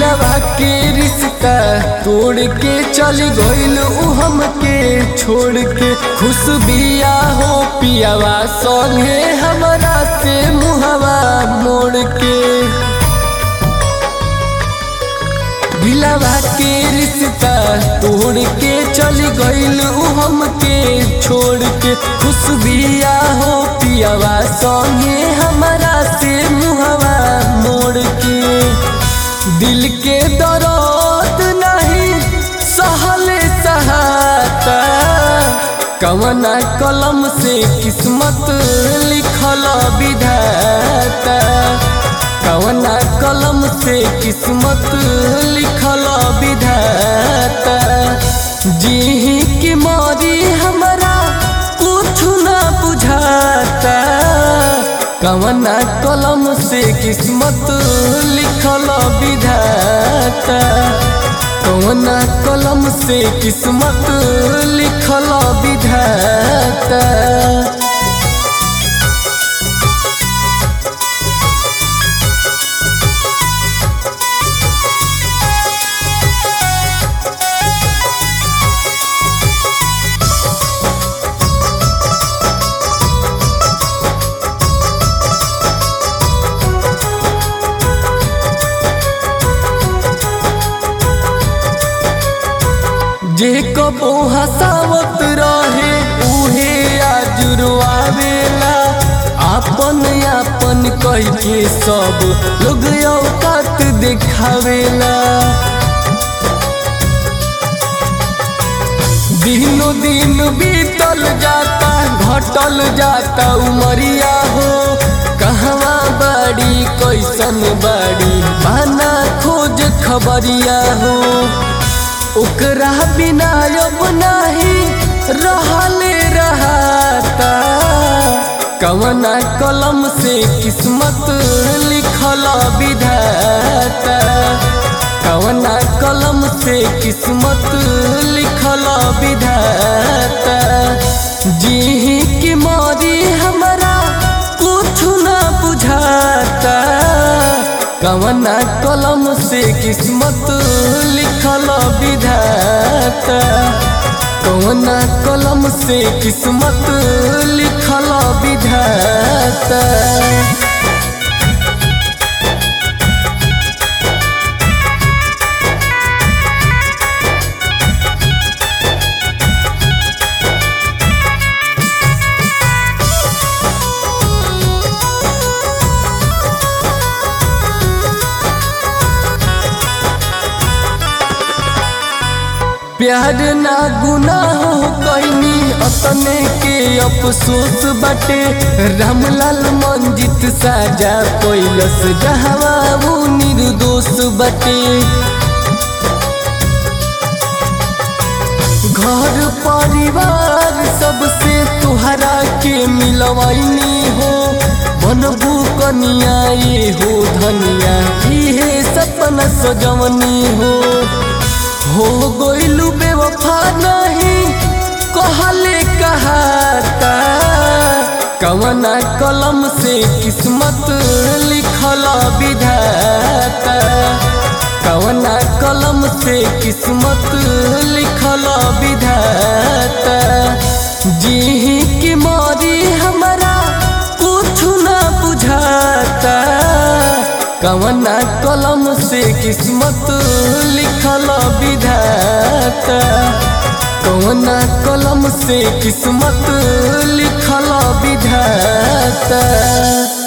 दिलवा के रिश्ता तोड़ के चल गइल उ हमके छोड़ के खुश बिया हो पियावा संगे हमरा से मुहवा मोड़ के दिलवा के रिश्ता तोड़ के चल गइल उ हमके छोड़ के खुश बिया हो पियावा संगे हमरा से मुहवा मोड़ के दिल के दर्द नहीं सहले सहाता कवना कलम से किस्मत लिखल विधाता कवना कलम से किस्मत लिखल विधाता जी की मरी हमरा कुछ ना बुझाता कवना कलम से किस्मत लिखल विधाता कवना कलम से किस्मत लिखल विधाता जे कबो हसावत रहे उहे आज रुआवेला आपन आपन कह के सब लोग औकात दिखावेला दिनो दिन बीतल जाता घटल जाता उमरिया हो कहवा बाड़ी कैसन बाड़ी बाना खोज खबरिया हो ओकरा बिना अब नाही रहले रहता कवना कलम से किस्मत लिखल विधाता कवना कलम से किस्मत लिखल विधाता जी की मरी हमरा कुछ ना बुझाता कवना कलम से किस्मत लिखल विधाता कवना कलम से किस्मत लिखल विधाता प्यार ना गुनाह हो कैनी अपने के अफसोस बाटे रामलाल मंजित साजा कैलस जहवा वो निर्दोष बाटे घर परिवार सबसे तुहरा के मिलवाइनी हो बनबू कनिया ये हो धनिया इहे सपना सजवनी हो हो गइलू बेवफा नहीं कहले कहाता कवना कलम से किस्मत लिखल विधाता कवना कलम से किस्मत लिखल विधाता जी की मरी हमरा कुछ ना बुझाता कवना कलम से किस्मत लिखल विधाता कवना कलम से किस्मत लिखल विधाता